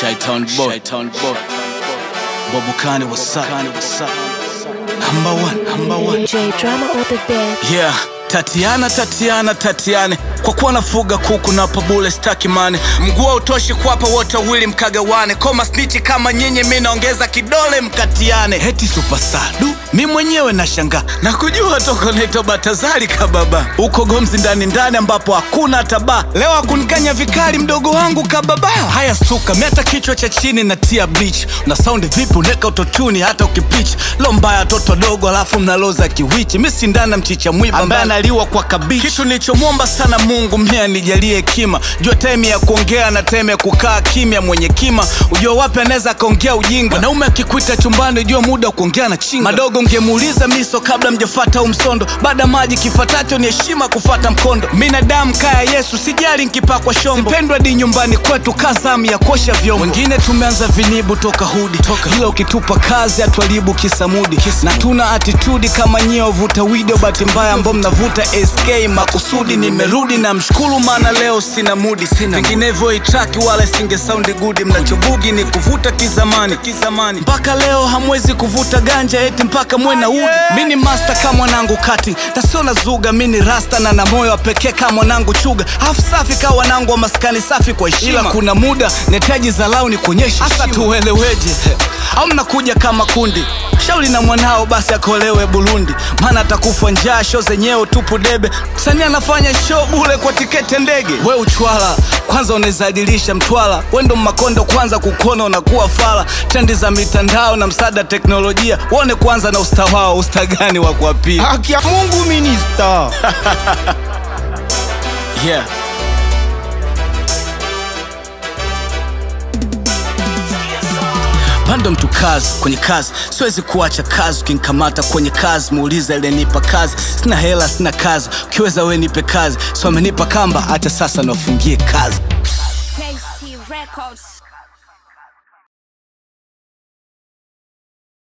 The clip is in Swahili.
Shaitan boy. Shaitan boy. Bobukani what's up? What's up? Number one, number one. J drama or the bed. Yeah. Tatiana, Tatiana, Tatiane, kwa kuwa nafuga kuku na pabule staki mane, mguu hautoshi kuwapa wote wawili mkagawane, koma snichi kama nyinyi, mi naongeza kidole mkatiane. Heti superstar du, mi mwenyewe nashangaa na kujua toko naitwa Batazari kababa, uko Gomzi ndani ndani ambapo hakuna hata baa. Leo akunikanya vikali mdogo wangu kababa. Haya stuka, mi hata kichwa cha chini na tia bleach, na saundi vipi uneka utotuni hata ukipitch lo mbaya toto dogo, alafu mnaloza kiwichi, mi sindana mchicha mwiba ambaye analiwa kwa kabichi. Kitu nilichomwomba sana Mungu mia nijalie hekima, jua time ya kuongea na time ya kukaa kimya. Mwenye kima ujua wapi anaweza akaongea ujinga. Mwanaume akikuita chumbani, jua muda wa kuongea na chinga. Madogo ngemuuliza miso kabla mjafata au msondo, baada maji kifatacho ni heshima kufata mkondo. Minadamu kaya Yesu, sijali nkipakwa shombo, sipendwa di nyumbani kwetu kazamu ya kuosha vyombo. Wengine tumeanza vinibu toka hudi toka, ila ukitupa kazi atuharibu kisamudi na tuna atitudi kama nyie wavuta video, bahati mbaya ambao mnavuta SK makusudi. Nimerudi na mshukuru, maana leo sina mudi, sina vinginevyo itraki wala singe saundi gudi. Mnachobugi ni kuvuta kizamani kizamani, mpaka leo hamwezi kuvuta ganja eti mpaka mwe na udi. Mi ni master kama mwanangu kati tasio na zuga, mi ni rasta na na moyo wa pekee kama mwanangu chuga, afu safi kama wanangu wa maskani safi kwa heshima. Ila kuna muda netaji zalau ni kuonyesha hasa tueleweje, au mnakuja kama kundi shauri na mwanao basi akolewe Burundi, maana atakufa njaa. Show zenyewe tupu debe, msanii anafanya show bule kwa tiketi ndege. We uchwala kwanza unawezadilisha mtwala, we ndo makondo kwanza kukona unakuwa fala. Trendi za mitandao na msaada teknolojia, uone kwanza na usta wao, usta gani wa kuapia? Haki ya Mungu minista. Yeah. Pando mtu kazi kwenye kazi, siwezi kuacha kazi. Ukinikamata kwenye kazi, muuliza ile nipa kazi. Sina hela, sina kazi, ukiweza we nipe kazi. So amenipa kamba, hata sasa nafungie kazi. KC Records.